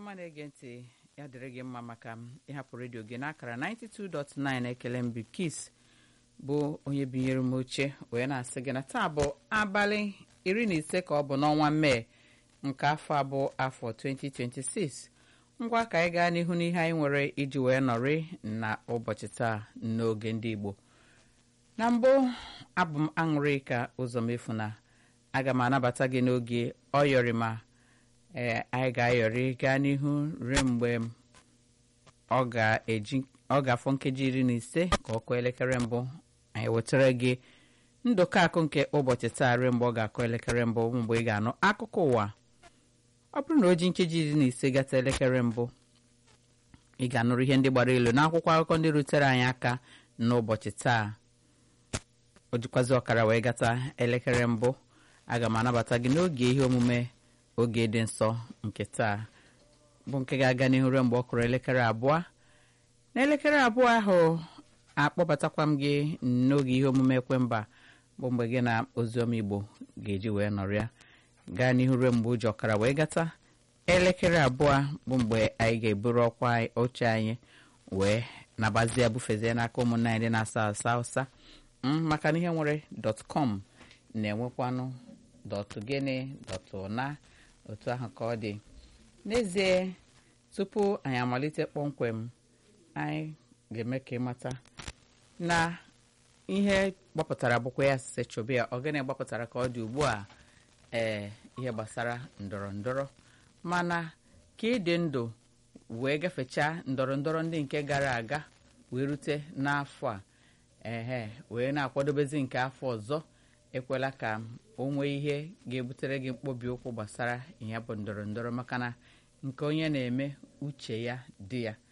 ọma na-ege ntị ya dịrị gị mma maka ịhapụ redio gị n'akara 92.9 ekele mbi kis bụ onye binyere m oche wee na-asị gị na taa bụ abalị iri na ise ka ọ bụ n'ọnwa mee nke afọ abụọ afọ 2026 ngwa ka anyị gaa n'ihu n'ihe anyị nwere iji wee nọrị na ụbọchị taa n'oge ndị Igbo na mbụ abụ m aṅụrịka ụzọ mefu na aga m anabata gị n'oge ọyọrịma ee anyị ga-ayọrị gaa n'ihu ruo mgbe ọ ga-eji ọ ga-afọ nkeji iri na ise ka ọ kụọ elekere mbụ anyị wetara gị ndụkọ akụ nke ụbọchị taa ruo mgbe ọ ga-akụ elekere mbụ mgbe ị ga-anụ akụkọ ụwa ọ bụrụ na o ji nkeji iri na ise gata elekere mbụ ị ga-anụrụ ihe ndị gbara elu n'akwụkwọ akụkọ ndị rutere anyị aka n'ụbọchị taa o jikwazi ọkara wee gata elekere mbụ aga m anabata gị n'oge ihe omume oge dị nsọ nke taa bụ nke ga-aga n'ihu ruo mgbe ọ kụrụ elekere abụọ n'elekere abụọ ahụ akpọbatakwa m gị n'oge ihe omume ekwemba bụ mgbe gị na oziọma igbo ga-eji wee nọrịa gaa n'ihu ruo mgbe ụjọ ọkara wee gata elekere abụọ bụ mgbe anyị ga-eburu ọkwa oche anyị wee nabazie bufezie n'aka ụmụnna anyị dị na-asa asa ụsa maka na ihe nwere dọtkọm na-enwekwanụ dọtụ gịnị dọtụ na otu ahụ ka ọ dị n'ezie tupu anyị amalite kpọmkwem anyị ga-eme ka ịmata na ihe gbapụtara bụkwa ya sise chọba ya ọgịnị gbapụtara ka ọ dị ugbu a ee ihe gbasara ndọrọ ndọrọ mana ka ịdị ndụ wee gafechaa ndọrọ ndọrọ ndị nke gara aga wee rute n'afọ a ehe wee na-akwadobezi nke afọ ọzọ ekwela ka o nwee ihe ga-ebutere gị mkpobi ụkwụ gbasara ya bụ ndọrọ ndọrọ maka na nke onye na-eme uche ya dị ya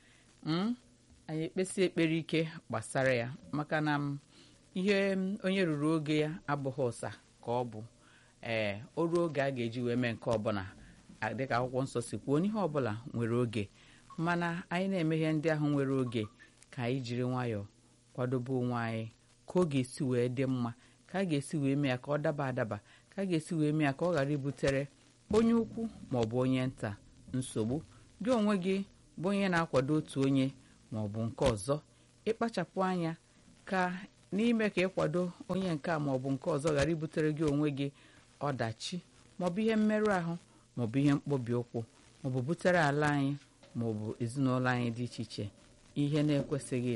anyị ekpesi ekpere ike gbasara ya maka na ihe onye ruru oge ya abụghị ụsa ka ọ bụ ee o ruo oge a ga-eji wee mee nke ọbụla dịka akwụkwọ nsọ si kwuo n'ihe ọbụla nwere oge mana anyị na-eme ihe ndị ahụ nwere oge ka anyị jiri nwayọọ kwadobe onwe anyị ka ọ ga-esi wee dị mma ka a ga-esi wee mee ya ka ọ daba adaba ka a ga-esi wee mee ya ka ọ ghara ibutere onye ukwu ma ọ bụ onye nta nsogbu gị onwe gị bụ onye na-akwado otu onye ma ọ bụ nke ọzọ ịkpachapụ anya ka n'ime ka ịkwado onye nke a ma ọ bụ nke ọzọ ghara ibutere gị onwe gị ọdachi ma ọ bụ ihe mmerụ ahụ ma ọ bụ ihe mkpobi ụkwụ ma ọ bụ butere ala anyị ma ọ bụ ezinụlọ anyị dị iche iche ihe na-ekwesịghị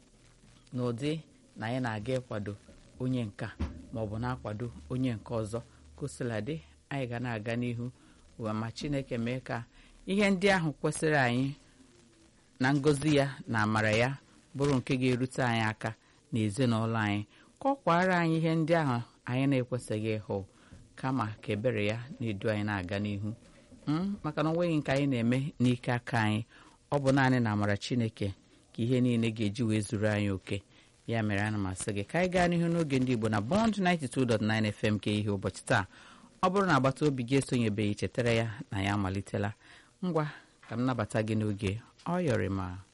n'ụdị na anyị na-aga ịkwado onye nka ma ọ bụ na-akwado onye nke ọzọ kosiladị anyị ga na-aga n'ihu ụwa ma chineke mee ka ihe ndị ahụ kwesịrị anyị na ngọzi ya na amara ya bụrụ nke ga-erute anyị aka na ezinụlọ anyị ka ọ kwara anyị ihe ndị ahụ anyị na-ekwesịghị ịhụ kama ka ebere ya na-edu anyị na-aga n'ihu maka na onweghị nke anyị na-eme n'ike aka anyị ọ bụ naanị na amara chineke ka ihe niile ga-eji wee zuru anyị oke ya mere ana m asị gị ka anyị gaa n'ihu n'oge ndị Igbo na Bond 92.9 FM ka ihe ụbọchị taa ọ bụrụ na agbata obi gị esonyebeghị chetara ya na ya amalitela ngwa ka m nabata gị n'oge ọ yọrị ma